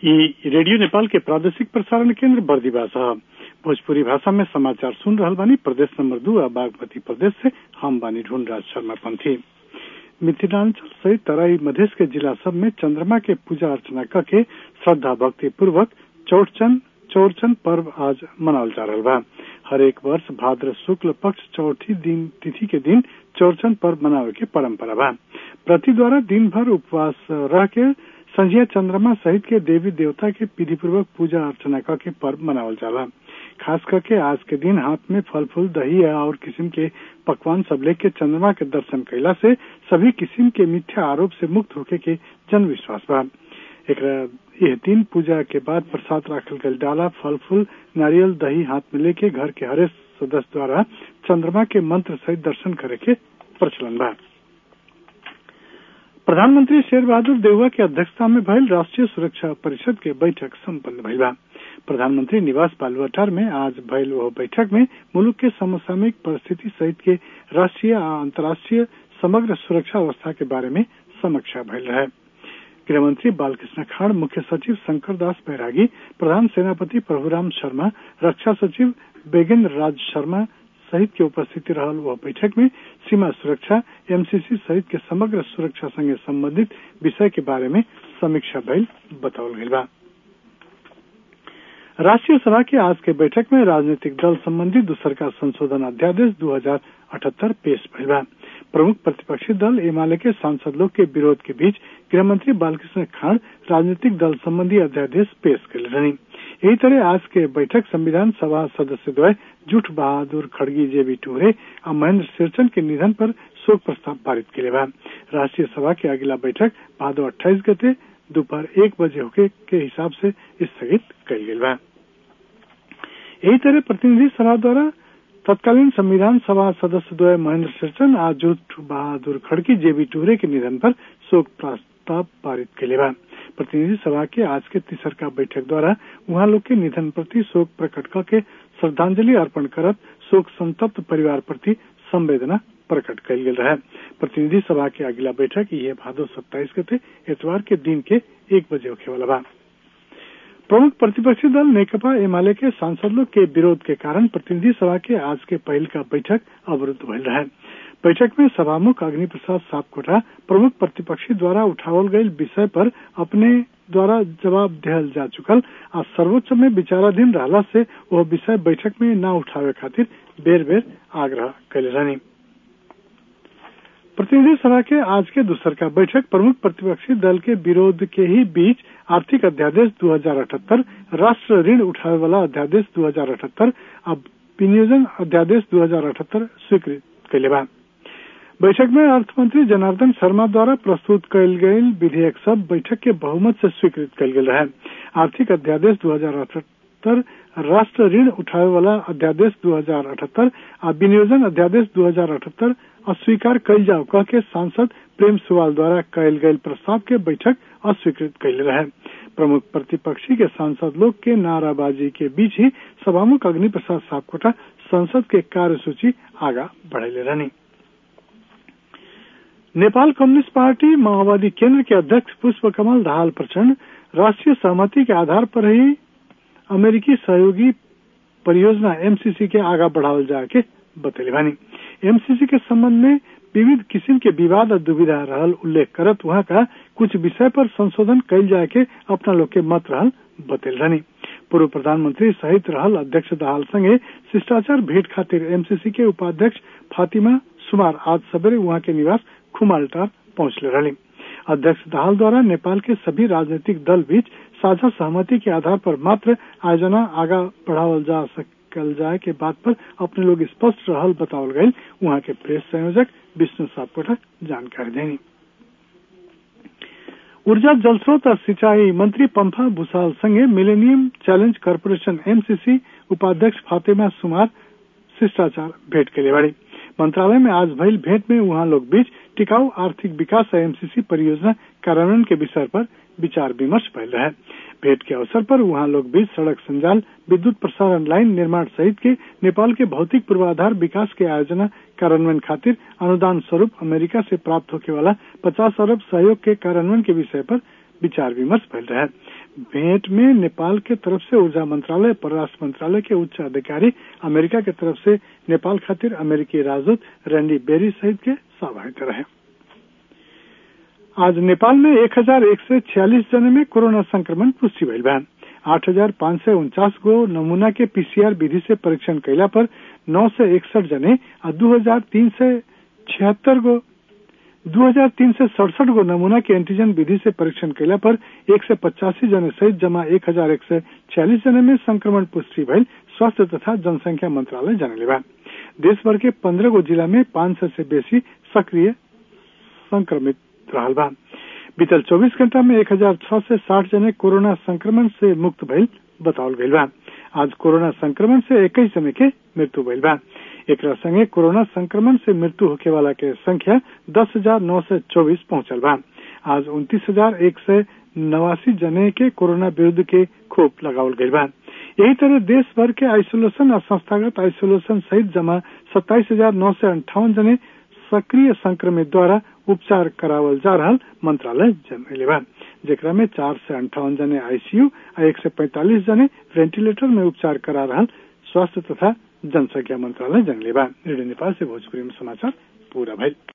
ई रेडियो नेपाल के प्रादेशिक प्रसारण केंद्र बर्दीवास ह भोजपुरी भाषा में समाचार सुन रहल बानी प्रदेश नंबर दू आ बागमती प्रदेश से हम बानी ढूंढराज शर्मा पंथी मिथिलांचल सहित तराई मधेश के जिला सब में चंद्रमा के पूजा अर्चना करके श्रद्धा भक्ति पूर्वक चौड़चन चौरचन पर्व आज मनावल जा रहा बा हर एक वर्ष भाद्र शुक्ल पक्ष चौथी दिन तिथि के दिन चौरचन पर्व मनावे के परंपरा बा प्रति द्वारा दिन भर उपवास रह के संझिया चंद्रमा सहित के देवी देवता के विधि पूर्वक पूजा अर्चना करके पर्व मनावल जाला खास करके आज के दिन हाथ में फल फूल दही और किस्म के पकवान सब लेके चंद्रमा के दर्शन कैला से सभी किस्म के मिथ्या आरोप से मुक्त होके के जन विश्वास बा एक यह दिन पूजा के बाद प्रसाद राखल गल डाला फल फूल नारियल दही हाथ में लेके घर के हरेक सदस्य द्वारा चंद्रमा के मंत्र सहित दर्शन करे के प्रचलन बा प्रधानमंत्री शेर बहादुर देउवा की अध्यक्षता में भइल राष्ट्रीय सुरक्षा परिषद के बैठक सम्पन्न भइल बा प्रधानमंत्री निवास बालुआटार में आज भइल वह बैठक में मुल्क के समसामयिक परिस्थिति सहित के राष्ट्रीय आ अंतर्राष्ट्रीय समग्र सुरक्षा अवस्था के बारे में समीक्षा भइल रहे गृहमंत्री बालकृष्ण खाड़ मुख्य सचिव शंकर दास बैरागी प्रधान सेनापति प्रभुराम शर्मा रक्षा सचिव बेगेंद्र राज शर्मा सहित के उपस्थिति रहल वह बैठक में सीमा सुरक्षा एमसीसी सहित के समग्र सुरक्षा संगे संबंधित विषय के बारे में समीक्षा भइल बतावल गई बा राष्ट्रीय सभा की आज के बैठक में राजनीतिक दल संबंधी दूसर का संशोधन अध्यादेश दो हजार अठहत्तर पेश भइल बा प्रमुख प्रतिपक्षी दल एमाले के सांसद लोग के विरोध के बीच गृहमंत्री बालकृष्ण खाड़ राजनीतिक दल संबंधी अध्यादेश पेश कर रही यही तरह आज के बैठक संविधान सभा सदस्य द्वय जुठ बहादुर खड़गी जेबी टूरे और महेंद्र सिरचन के निधन पर शोक प्रस्ताव पारित के बा राष्ट्रीय सभा की अगला बैठक भादो अट्ठाईस गते दोपहर एक बजे होके के हिसाब से स्थगित कल गई बा यही तरह प्रतिनिधि सभा द्वारा तत्कालीन संविधान सभा सदस्य द्वय महेंद्र सिरचन आज जुट बहादुर खड़की जेबी टूरे के निधन पर शोक प्रस्ताव पारित के बा प्रतिनिधि सभा के आज के तीसर का बैठक द्वारा वहां लोग के निधन प्रति शोक प्रकट करके श्रद्धांजलि अर्पण करत शोक संतप्त परिवार प्रति संवेदना प्रकट कल गेल रहे प्रतिनिधि सभा के अगला बैठक ये भादो सत्ताईस गते एतवार के दिन के एक बजे होखे वाला बा प्रमुख प्रतिपक्षी दल नेकपा एमाले के सांसद लोग के विरोध के कारण प्रतिनिधि सभा के आज के पहल का बैठक अवरुद्ध भइल रहे बैठक में सभामुख अग्नि प्रसाद सापकोटा प्रमुख प्रतिपक्षी द्वारा उठावल गये विषय पर अपने द्वारा जवाब दिहल जा चुकल आ सर्वोच्च में विचाराधीन रहला से वह विषय बैठक में न उठावे खातिर बेर बेर आग्रह कैले रहनी प्रतिनिधि सभा के आज के दूसर का बैठक प्रमुख प्रतिपक्षी दल के विरोध के ही बीच आर्थिक अध्यादेश दो हजार अठहत्तर राष्ट्र ऋण उठावे वाला अध्यादेश दो हजार अठहत्तर अब विनियोजन अध्यादेश दो हजार अठहत्तर स्वीकृत कैले बा बैठक में अर्थमंत्री जनार्दन शर्मा द्वारा प्रस्तुत कयल गये विधेयक सब बैठक के बहुमत से स्वीकृत कयल गेल रहे आर्थिक अध्यादेश दो हजार अठहत्तर राष्ट्र ऋण उठावे वाला अध्यादेश दो हजार अठहत्तर आ विनियोजन अध्यादेश दो हजार अठहत्तर अस्वीकार कयल जाओ कह के सांसद प्रेम सुवाल द्वारा कयल गये प्रस्ताव के बैठक अस्वीकृत कैले रहे प्रमुख प्रतिपक्षी के सांसद लोग के नाराबाजी के बीच ही सभामुख अग्नि प्रसाद सापकोटा संसद के कार्यसूची आगा बढ़ेले रहनी नेपाल कम्युनिस्ट पार्टी माओवादी केंद्र के अध्यक्ष पुष्प कमल दाहाल प्रचंड राष्ट्रीय सहमति के आधार पर ही अमेरिकी सहयोगी परियोजना एमसीसी के आगा बढ़ावल जाके बतैले बानी एमसीसी के संबंध में विविध किस्म के विवाद और दुविधा रहल उल्लेख करत वहां का कुछ विषय पर संशोधन कैल जाए के अपना लोग के मत रहल बतेल रहनी पूर्व प्रधानमंत्री सहित रहल अध्यक्ष दहाल संगे शिष्टाचार भेंट खातिर एमसीसी के उपाध्यक्ष फातिमा सुमार आज सवेरे वहां के निवास खुमाल्टार पहुंचले रही अध्यक्ष दाहाल द्वारा नेपाल के सभी राजनीतिक दल बीच साझा सहमति के आधार पर मात्र आयोजना आगा बढ़ावल जा सकल जाए के बात पर अपने लोग स्पष्ट रहल बतावल गये वहां के प्रेस संयोजक विष्णु सापकोटा जानकारी देनी ऊर्जा जलस्रोत और सिंचाई मंत्री पंफा भूसाल संगे मिलेनियम चैलेंज कॉरपोरेशन एमसीसी उपाध्यक्ष फातिमा सुमार शिष्टाचार भेंट के लिए बड़ी मंत्रालय में आज भइल भेंट में वहां लोग बीच टिकाऊ आर्थिक विकास एमसीसी परियोजना कार्यान्वयन के विषय पर विचार विमर्श भइल रहे भेंट के अवसर पर वहां लोग बीच सड़क संजाल विद्युत प्रसारण लाइन निर्माण सहित के नेपाल के भौतिक पूर्वाधार विकास के आयोजना कार्यान्वयन खातिर अनुदान स्वरूप अमेरिका से प्राप्त होने वाला 50 अरब सहयोग के कार्यान्वयन के विषय पर विचार विमर्श भइल रहे भेंट में नेपाल के तरफ से ऊर्जा मंत्रालय परराष्ट्र मंत्रालय के उच्च अधिकारी अमेरिका के तरफ से नेपाल खातिर अमेरिकी राजदूत रैंडी बेरी सहित के सहभागिता रहे आज नेपाल में एक हजार एक सय छियालिस जने में कोरोना संक्रमण पुष्टि भइल बा आठ हजार पाँच सय उन्चास गो नमूना के पीसीआर विधि से परीक्षण कैला पर नौ सय इकसठ जने और दो हजार तीन सय छिहत्तर गो दो हजार तीन सय सड़सठ गो नमूना के एंटीजन विधि से परीक्षण कैला पर एक सय पचासी जने सहित जमा एक हजार एक सय छियालिस जने में संक्रमण पुष्टि भइल स्वास्थ्य तथा जनसंख्या मंत्रालय जानले बा देश भर के पंद्रह गो जिला में पांच सौ से बेसी सक्रिय संक्रमित रहल बा बीतल 24 घंटा में एक हजार छह से साठ जने कोरोना संक्रमण से मुक्त भइल बतावल गइल बा आज कोरोना संक्रमण से इक्कीस जने के मृत्यु भइल बा एक संगे कोरोना संक्रमण से मृत्यु होखे वाला के संख्या दस हजार नौ सौ चौबीस पहुंचल बा आज उन्तीस हजार एक सौ नवासी जने के कोरोना विरुद्ध के खोप लगावल गइल बा यही तरह देश भर के आइसोलेशन और संस्थागत आइसोलेशन सहित जमा सत्ताईस हजार नौ सौ अंठावन जने सक्रिय संक्रमित द्वारा उपचार करावल जा रहा मंत्रालय जनले बा जेकरा में चार सौ अंठावन जने आईसीयू और एक सौ पैंतालीस जने वेंटिलेटर में उपचार करा रहा स्वास्थ्य तथा जनसंख्या मंत्रालय जनले बा रेडियो नेपाल से भोजपुरी में समाचार पूरा भइल